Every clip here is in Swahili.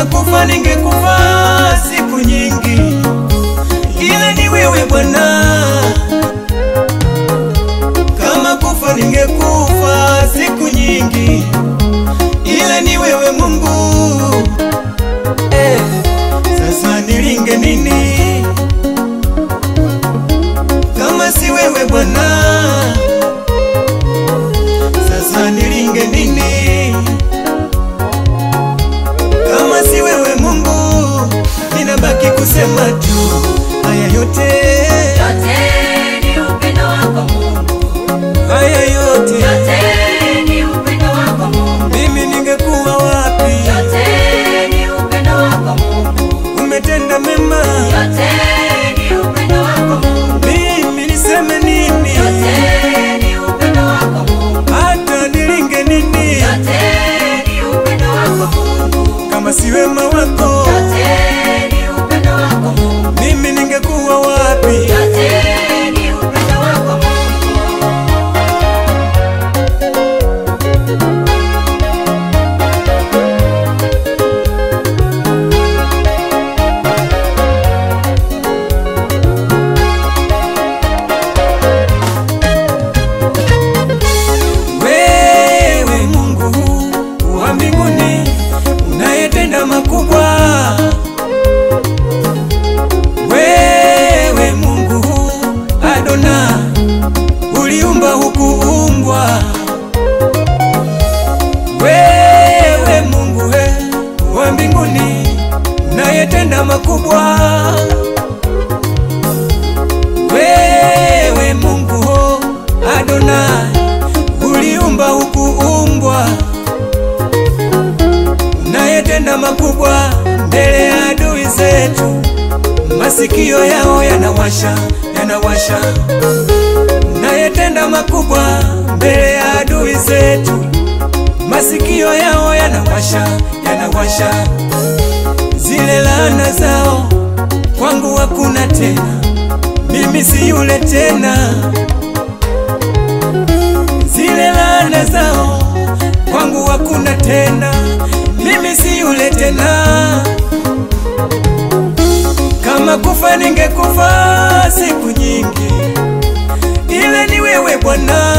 Kama kufa ningekufa siku nyingi, ila ni wewe Bwana. Kama kufa ningekufa siku nyingi, ila ni wewe Mungu. Eh, sasa nilinge nini kama si wewe Bwana? Sasa nilinge nini kama si wewe Mungu? Ninabaki kusema tu haya yote, Yote ni upendo wako Mungu, haya yote, yote ni upendo wako Mungu, mimi ningekuwa wapi? yote ni upendo wako Mungu, Umetenda mema, yote ni upendo wako Mungu, mimi niseme nini? yote ni upendo wako Mungu, Hata nilinge nini yote ni upendo wako Mungu, kama si wema wako? yote ni upendo wako Mungu, Mimi ningekuwa wapi? yote ni upendo wako Mungu. Wewe Mungu wa mbinguni unayetenda makubwa, wewe Mungu Adona uliumba hukuumbwa, wewe Mungu we, wa mbinguni unayetenda makubwa, wewe Mungu Adonai uliumba hukuumbwa, unayetenda makubwa mbele ya adui zetu, masikio yao yanawasha, yanawasha, unayetenda makubwa mbele ya adui zetu, masikio yao yanawasha, yanawasha, zile laana zao kwangu hakuna tena, mimi si yule tena zile laana zao kwangu hakuna tena, mimi si yule tena. Kama kufa ningekufa siku nyingi, ila ni wewe Bwana.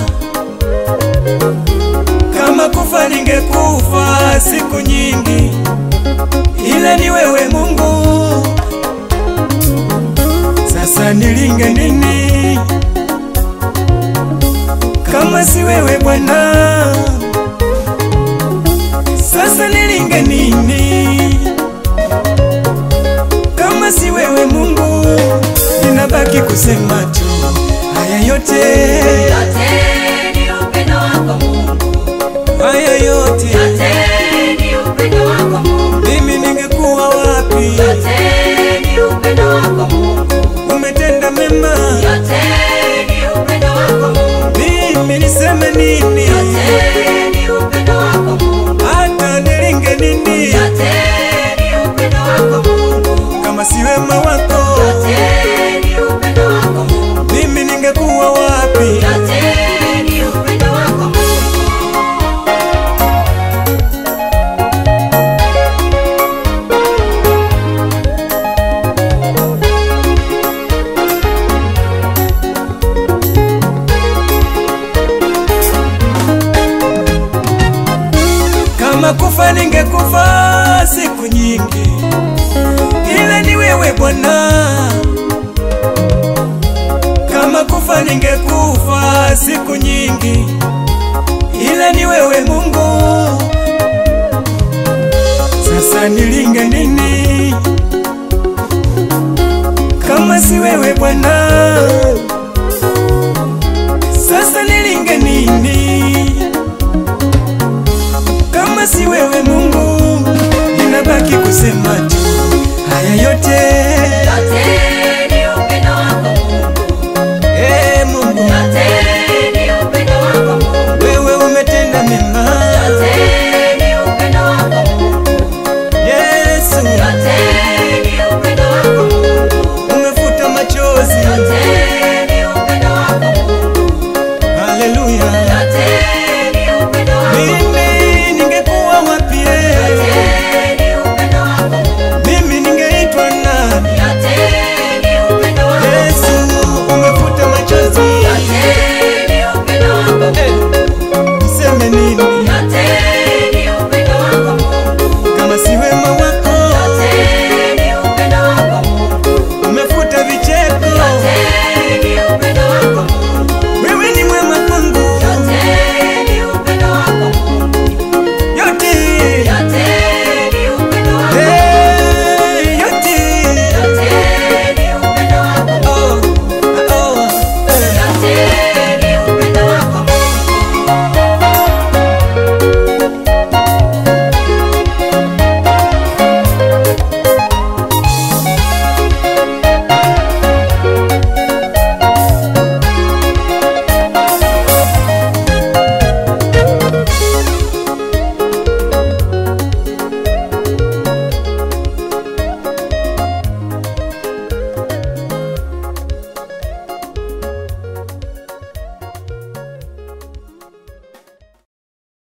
Kama kufa ningekufa siku nyingi, ila ni wewe Mungu. Sasa nilinge nini? kama si wewe Bwana, sasa nilinge nini? Kama si wewe Mungu, ninabaki kusema tu haya yote, Yote ni upendo wako Mungu, haya yote, yote ni upendo wako Mungu, mimi ningekuwa wapi? yote ni upendo wako Mungu, Umetenda mema, yote ni upendo wako Mungu, mimi niseme nini? yote ni upendo wako Mungu, Hata nilinge nini yote ni upendo wako Mungu, kama si wema wako? yote ni upendo wako Mungu, Mimi ningekuwa wapi? yote ni upendo wako Mungu. Kama kufa ningekufa siku nyingi, ila ni wewe Bwana. Kama kufa ningekufa siku nyingi, ila ni wewe Mungu. Sasa nilinge nini kama si wewe Bwana? Sasa nilinge nini kama si wewe Mungu, ninabaki kusema tu haya yote. Yote ni upendo wako Mungu, Eh, Mungu yote ni upendo wako Mungu, wewe umetenda mema. yote ni upendo wako Mungu, Yesu yote ni upendo wako Mungu, umefuta machozi. yote ni upendo wako Mungu, Haleluya.